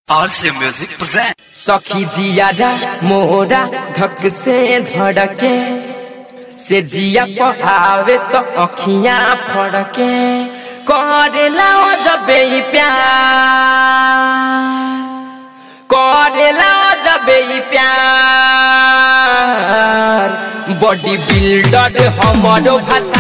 RC Music present. सखी जियारा मोरा धक से धड़के से जिया पहावे तो अखियां फड़के करेला ओ जबे ई प्यार करेला ओ जबे ई प्यार बॉडी बिल्डर हमरो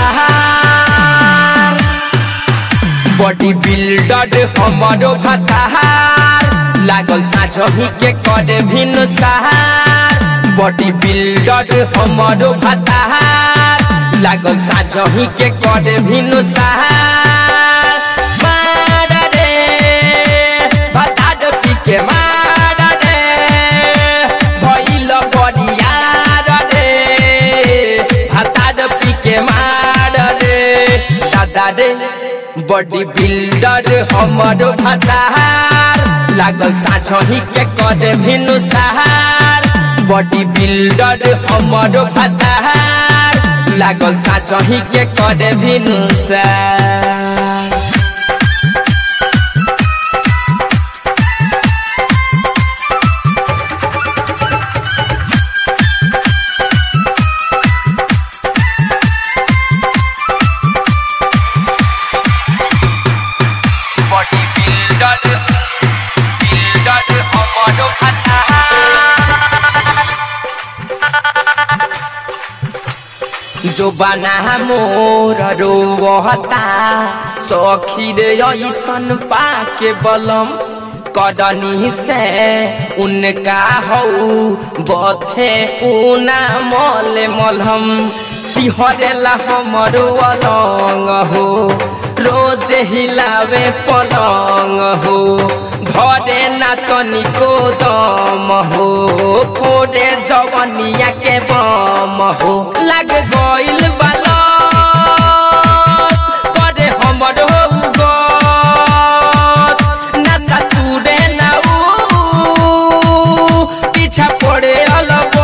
भतार बॉडी बिल्डर हमरो भतार लागल साझही के करे भिन्न सहार बॉडी बिल्डर हमरो भतार लागल साझही के करे भिन्न सहार मार रे भतार पी के मार रे भइल बरियार रे भतार पी के मार रे दादा रे बॉडी बिल्डर हमर भतार लागल साझही के करे भिनु सहार बॉडी बिल्डर हमर भतार लागल साझही के करे भिनु सहार बॉडी बिल्डर बिल्डर हमर भतार जो बना मोर रोवता सखी रे ऐसन पाके बलम कदनी से उनका हऊ बथे ऊना मल मलहम सिहरेला हमरो अलंग हो रोज हिलावे पलंग हो धरे ना तनिको दम हो फोड़े जवनिया के बम हो लग गइल बालक करे हमर हो गत नशा तुरे ना ऊ पीछा पड़े अलबत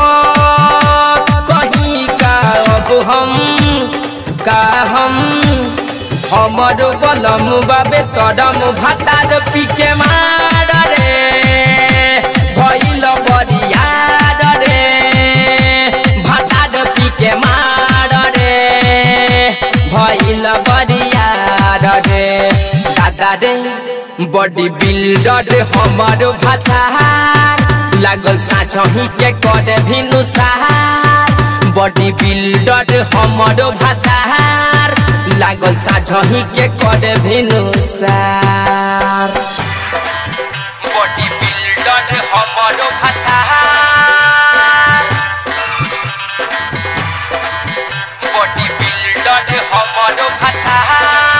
कहीं का अब हम का हम हमर बलम बाबे सदम भातार पीके मार रे भइल बरियार रे भातार पीके मार रे भइल बरियार रे दादा रे बॉडी बिल्डर हमर भातार लागल साझही के करे भिनु सहार बॉडी बिल्डर हमर भातार लागल साझही के करे भिनु सार बॉडी बिल्डर हमर भातार बॉडी बिल्डर हमर भातार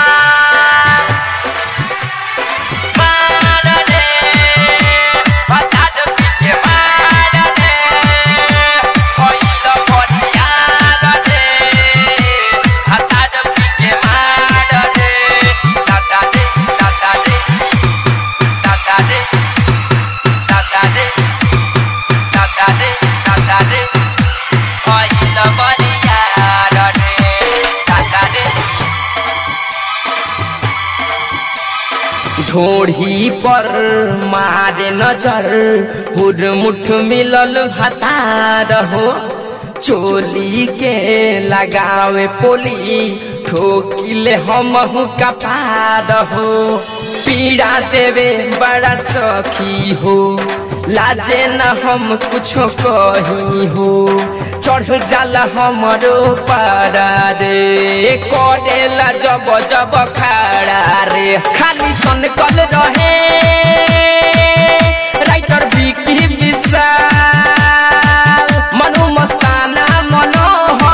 मार रे भातार पीके मार रे भइल बरियार रे भातार पीके मार रे दादा रे दादा रे दादा रे दादा रे दादा रे दादा रे भइल बरियार रे दादा रे ढोढ़ी पर मारे नजर हुरमुठ मिलल भतार हो चोली के लगावे पोली ठोकिले हमहु कपार हो पीड़ा देवे बड़ा सखी हो लाजे न हम कुछो कही हो चढ़ जाला हमरो पारा रे करेला जब जब खाड़ा रे खाली सन कल रहे राइटर बिकी विशाल मनु मस्ताना मनोहर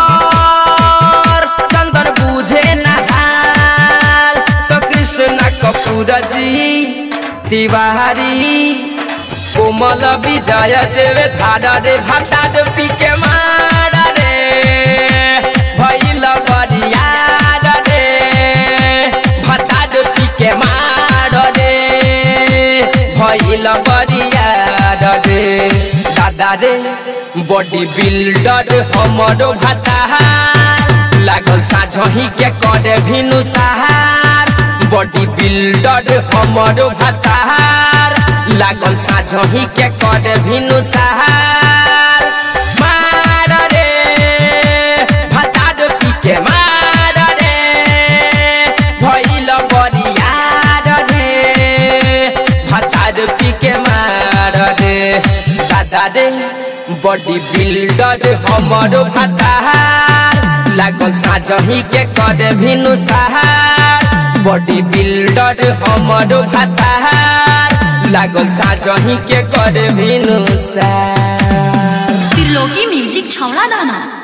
चंदन बुझे नहाल तो कृष्ण कपूर जी तिवारी कोमल विजय देवे धारा रे भाता पी के मार रे भइल बरियार रे भाता पी के मार रे भइल बरियार रे दादा रे बॉडी बिल्डर हमरो भातार लागल साझही के करे भिनु सहार बॉडी बिल्डर हमरो भातार लागल साझही के करे भिनु सहार मार रे भतार पी के मार रे भइल बरियार रे भतार पी के मार रे दादा रे बॉडी बिल्डर हमर भतार लागल साझही के करे भिनु सहार बॉडी बिल्डर हमर भतार लागल साझही के करे भिनु सहार त्रिलोकी म्यूजिक छौला दाना